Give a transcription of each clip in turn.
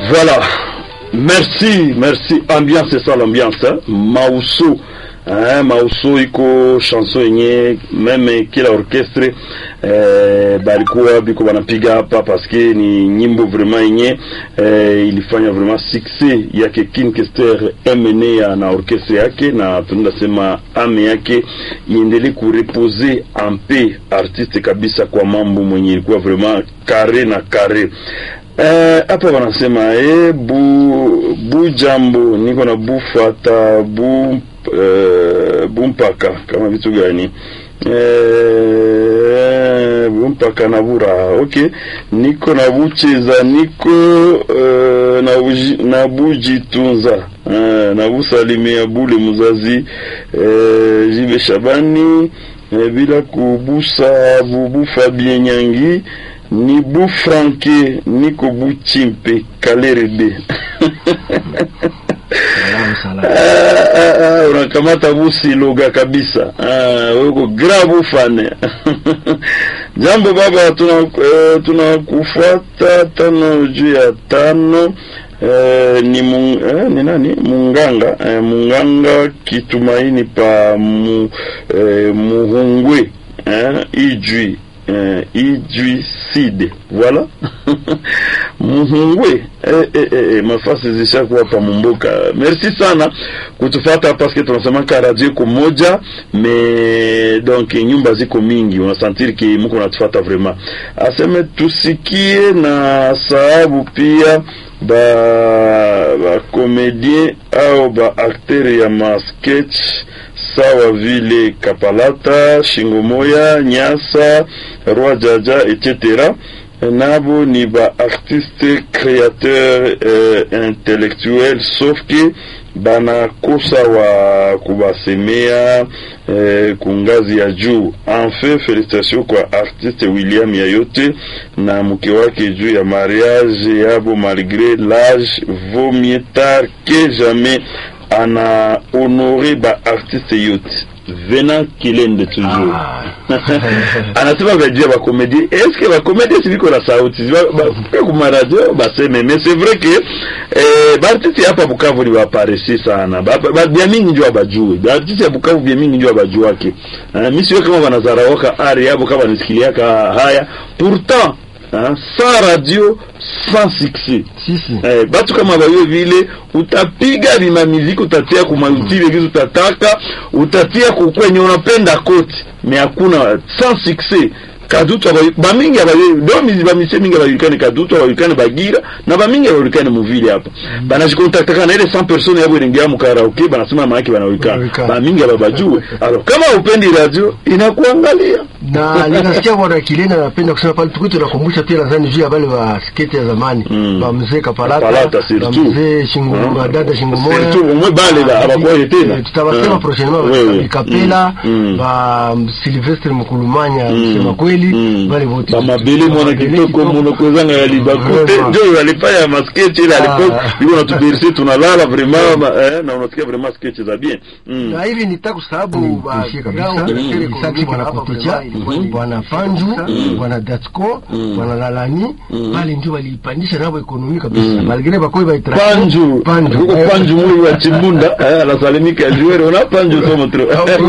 Voilà. Merci, merci. Ambiance, c'est ça l'ambiance. Hein? Mauso. Hein, Mauso iko chanson yenye meme kila orchestre eh, balikuwa biko wanapiga hapa paske ni nyimbo vraiment yenye eh, ilifanya vraiment succès yake King Kester MNA na orchestre yake, na tunaenda sema ame yake iendelee kurepose ampe artiste kabisa kwa mambo mwenye ilikuwa vraiment kare na kare hapa uh, wanasema eh, bu bu jambo niko na bufata bu uh, bumpaka kama vitu gani eh, bumpaka na bura okay, niko na bucheza niko uh, na, uji, na bujitunza uh, na busalimia bule muzazi uh, jibe Shabani uh, bila kubusa bubu Fabien Nyangi ni bu franke niko bu chimpe kalerede unakamata bu siloga kabisa weko grabu fane jambo baba tunakufuata tuna tano juu ya tano Eh, ni, mung, eh, ni nani munganga eh, munganga kitumaini pa mu, eh, muhungwe eh, ijwi Uh, ijuicide voilà muhungwe eh, eh, eh, mafasi zishakuwa pa mumbuka. Merci sana kutufata paske tunasemaka radio iko moja me donc nyumba ziko mingi, unasantiri ki muko natufata vraiment. Aseme tusikie na sababu pia ba ba komedien au ba acteur ya ma sketch sawa vile Kapalata, Shingomoya, Nyasa, Roi Jaja etc. nabo ni ba artiste créateur euh, intellectuel sauf que banakosa wa kubasemea eh, kungazi ya juu. Enfin, felicitation kwa artiste William Yayote na mke wake juu ya mariage yabo, malgré l'âge vaut mieux tard que jamais ana honore ba artiste yote Venant Kilende toujours ah. anasema vajia bakomedie eske bakomedie siviko na sauti kuma radio baseme mais c'est vrai que eh, baartiste hapa Bukavu ni baparesi sana bia mingi njo abajue baartiste ya Bukavu bia mingi njo abajuake uh, mi siwe kama banazaraoka ari yabo kama nisikiliaka haya pourtant Hein, sans radio sans succès si, si. Eh, batu kama bayo vile utapiga vima muziki utatia kuma YouTube kitu utataka utatia kukwenye unapenda koti me hakuna sans succès kadutu bamingi abayo do mizi bamise mingi abajulikane kadutu abajulikane bagira na bamingi abajulikane muvile hapa mm. banajikontaktaka na ile 100 personnes yabo ilingia mu karaoke banasema maana banajulikana bamingi ababajue alors kama upendi radio inakuangalia na ninasikia bwana Kilena anapenda kusema pale tukuti tunakumbusha pia nadhani juu ya wale wa skate ya zamani mm. ba mzee Kapalata Palata ba mzee Shingo mm. dada Shingo Moya surtout umwe bale la abakuwa tena tutawasema prochainement ba Kapela ba Sylvestre Mkulumanya msema kweli wale wote ba mabele mwana kitoko mwana kozanga ya libakote ndio alifanya masketch ile alipo yuko natuberisi tunalala vraiment na unasikia vraiment sketch za bien na hivi nitaka sababu ba kabisa bwana Koticha bwana Panju bwana Datsko bwana Lalani pale ndio waliipandisha nabo ekonomi kabisa malgré bakoi ba Panju Panju huko Panju mwe wa Chimbunda anasalimika juere una Panju somo tro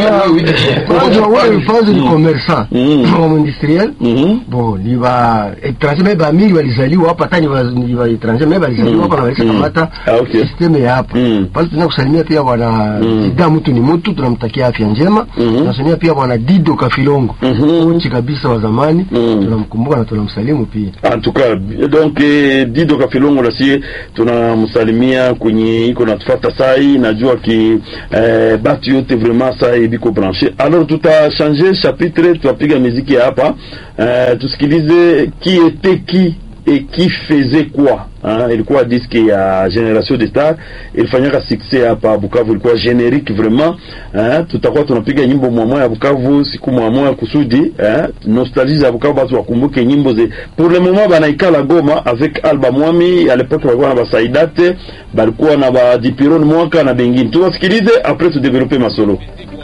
Panju wao Panju ni commerçant comme industriel bon ni ba étranger mais ba mingi walizaliwa hapa tani ni ba étranger mais walizaliwa hapa na walisha kamata system ya hapa pale tunakusalimia pia bwana Dida mtu ni mtu tunamtakia afya njema tunasalimia pia bwana Dido Kafilongo kochi kabisa wa zamani mm. tunamkumbuka na tunamsalimu pia en tout cas donc eh, Dido Kafilongo na sie tunamsalimia kwenye iko natufuata sai najua ki eh, batu yote vraiment sai biko branché alors tutachange chapitre tutapiga muziki hapa eh, tusikilize qui était qui et qui faisait quoi hein? ilikuwa diski ya Generation de Star ilifanyaka succès hapa Bukavu, ilikuwa generique vraiment hein? tutakuwa tunapiga nyimbo mwamwa ya Bukavu siku mwamwa kusudi hein? nostalgie ya Bukavu, batu wakumbuke nyimbo ze pour le moment banaikala Goma avec Alba Mwami à l'époque walikuwa na basaidate balikuwa na ba Dipiron mwaka na bengine, tuwasikilize après tu développer masolo